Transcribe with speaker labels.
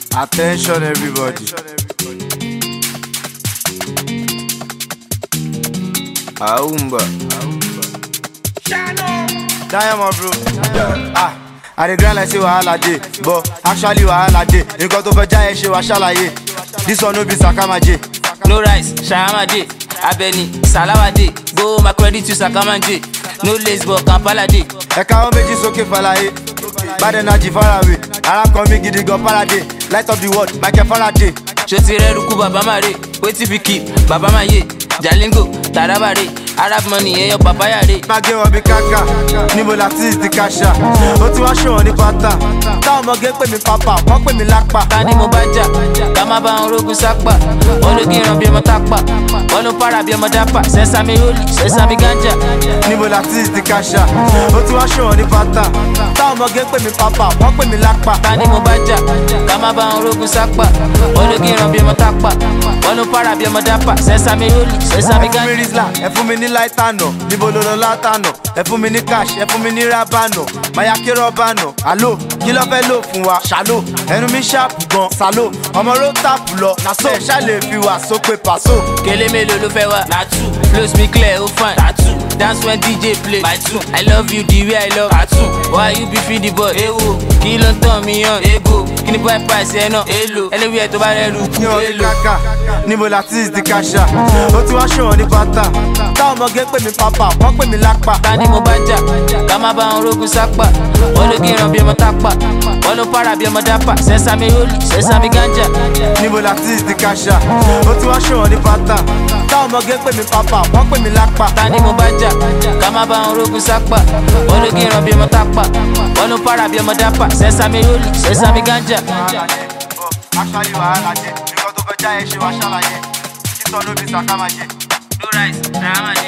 Speaker 1: Attention, everybody. Aumba. Diamond, bro. Ah, I dey grind like say wahala dey, but actually wahala dey. Nǹkan tó fẹ́ já ẹ ṣe wá ṣàlàyé. This one no be Sakamaje.
Speaker 2: No rice, Shahama J, Abeni, Salawa J, go my credit to Sakaman J. No lace but Kampala J.
Speaker 1: Ẹ̀ka wọn méjì sókè fàlàyé. Bad energy faraway. Ara kan mi gidi gan Faraday. Light of the world, Michael Faraday.
Speaker 2: Ṣoti rẹ̀ rúkú bàbá máa rè, wetin fi keep, bàbá máa yé. Jalingo, Taraba rè, Arab money ẹyọ papaya rè.
Speaker 1: Má gé wọn bí káká, níbo la tí ti káṣá. Ó ti wá ṣòwò ní pátá. Táwọn ọmọge pè mí pápá, wọ́n pè mí lápá.
Speaker 2: Ta ni mo bá jà, ká má bá wọn rogun sápà. Wọ́n ló gíran bí ọmọ tápà, wọ́n ló para bí ọmọ dápà. Sẹ́sàmì rólì, sẹ́sàmì gánjà.
Speaker 1: Níbo la tí ti káṣá. Ó ti wá ṣòwò ní pátá. Táwọn ọmọge pè mí pápá, wọ́n pè mí lápá.
Speaker 2: Ta ni mo bá jà, ká má bá wọn rogun sápà. Wọ́n ló gíran bí ọmọ tápà, wọ́n ló para bí ọmọ dápà. Sẹ́sàmì rólì, sẹ́sàmì
Speaker 1: Ẹ fún mi
Speaker 2: gánjà.
Speaker 1: rizla, ẹ fún mi ní láìtànà, níbo ló lọ látànà, ẹ fún mi ní cash, ẹ fún mi ní rábànà, máyà kí rọ́bànà, àlò, kí ló fẹ́ lò fún wa, ṣàlò, ẹnu mi ṣàpù gan, sàlò, ọmọ ló tàpù lọ, nàṣọ, ẹ ṣá lè fi wà sópè pàṣọ.
Speaker 2: Kele mélòó ló fẹ́ wá? Na two. Close me clear, ó fine. Tattoo. Dance when DJ play. My two. I love you the way I love. Tattoo. Why you be feed the boy? Ewo. Kí ló ń tàn mí yàn? Ego. Kí ni boy price ẹ náà? Èlò. Anywhere tó bá rẹ̀ rú.
Speaker 1: ní ọdún
Speaker 2: Èlò.
Speaker 1: kàkà níbo la tí ti kàṣà ó ti wá ṣòwò ní pátá táwọn ọmọge pè mí pápá wọ́n pè mí lápá.
Speaker 2: Ta ni mo bá jà? Ká má bá wọn rogun sápà. Wọ́n ló gíran bí ọmọ tápà. Wọ́n ló para bí ọmọ dápà. Sẹ́sàmì rólì, sẹ́sàmì gánjà.
Speaker 1: níbo la tí ti kàṣà ó ti wá ṣòwò ní pátá táwọn ọmọge pè mí pápá wọ́n pè mí lápá.
Speaker 2: Ta ni mo bá jà? Ká má bá wọn rogun sápà. Wọ́n ló gíran bí ọmọ tápà. Wọ́n ló para bí ọmọ dápà. Sẹ́sàmì rólì, sẹ́sàmì gánjà.
Speaker 1: Actually wàhálà jẹ, nǹkan tó fẹ́ já ẹ ṣe wá ṣàlàyé. Títọ́ ló bí Sakamaje.
Speaker 2: No rice, Shahama